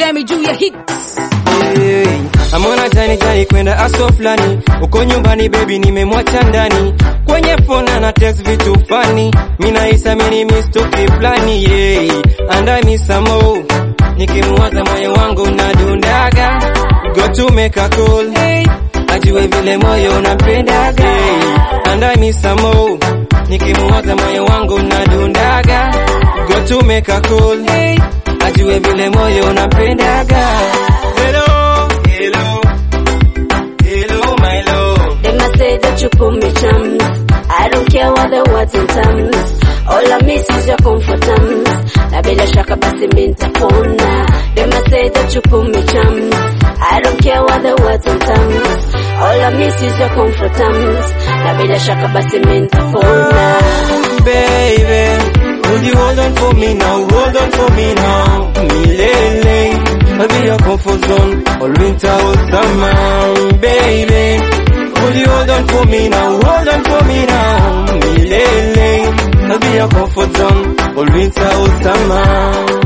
Grammy juu ya hits. Hey, amona jani jani kwenda aso fulani uko nyumbani baby nimemwacha ndani kwenye phone na text vitu fani mina isa mini mistoki plani yeah. and I miss some more nikimwaza moyo wangu unadundaga go to make a call hey. ajue vile moyo unampendaga hey. and I miss some more nikimwaza moyo wangu unadundaga go to make a call hey. ajue vile moyo unampendaga hello hello hello my love They must say that you put me chums. I don't care what the words and terms. All I miss is your comfort terms. Na bila shaka basi mimi nitapona. They must say that you put me chums. I don't care what the words and terms. All I miss is your comfort terms. Na bila shaka basi mimi nitapona. baby. Would you hold on for me now? Hold on for me now. Milele. I'll be your comfort zone. All winter, all summer. Baby. Would you hold on for me now? Hold on for me now. Milele. I'll be your comfort zone. All winter, all summer.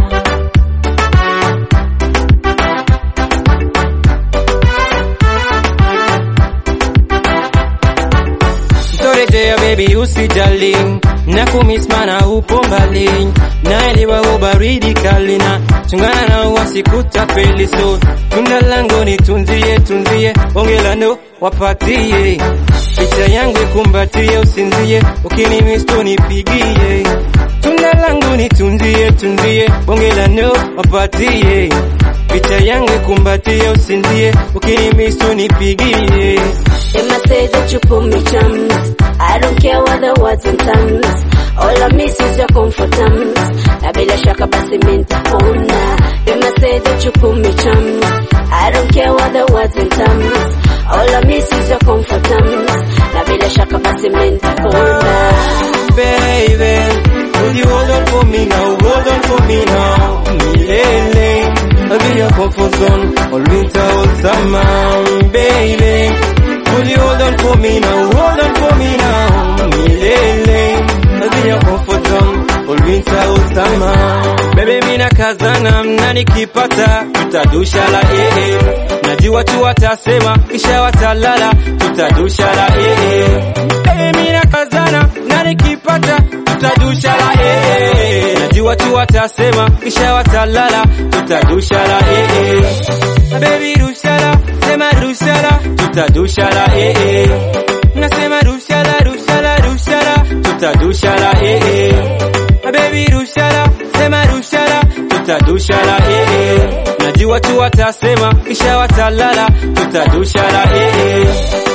Torejea baby usijali na kumiss mana upo mbali naelewa ubaridi kali na chungana na wasikutapeli so tunda langu nitunzie tunzie ongelano wapatie picha yangu ikumbatie usinzie ukinimiss tu nipigie tunda langu nitunzie tunzie ongelano wapatie picha yangu ikumbatie usinzie ukinimiss tu nipigie They must say that you put me chums. I don't care what the words and terms. All I miss is your comfort terms. Na bila shaka basi mimi nitapona. They must say that you put me chums. I don't care what the words and terms. All I miss is your comfort terms. Na bila shaka basi mimi nitapona. baby. Would you hold on for me now? Hold on for me now. Milele. I'll be your comfort zone. All winter, all summer. Baby. Would you hold on for me now? Hold on for me now. Milele. I'll be your comfort zone. All winter, all summer. Baby, mina kazana mna nikipata tutadusha la eh eh. Najua tu watasema kisha watalala tutadusha la eh eh. Baby, mina kazana na nikipata tutadusha la eh eh. Najua tu watasema kisha watalala tutadusha la eh eh. Baby rushala, sema rushala, tutadusha la eh eh. Nasema rushala, rushala, rushala, tutadusha la eh eh. Baby rushala, sema rushala, tutadusha la eh eh. Najua tu watasema kisha watalala, tutadusha la eh eh.